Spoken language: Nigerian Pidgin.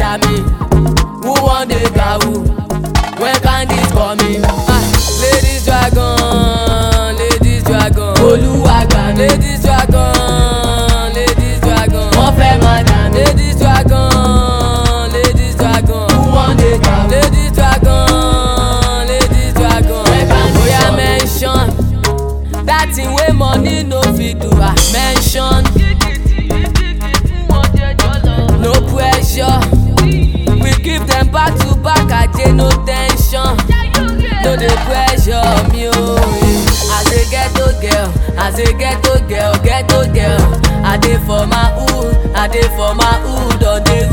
dami who wan dey gawu when candies coming. Ah, ladies dragon ladies dragon olúwa gbà mí. ladies dragon ladies dragon wọ́n fẹ́ máa dà mí. ladies dragon ladies dragon who wan dey gawu. ladies dragon ladies dragon when candies oya mention that thing wey money no fit do ah mention no pressure we give dem back to back aje no ten sion no dey pressure me o eh. as a ghetto girl as a ghetto girl ghetto girl i dey for my hood i dey for my hood on the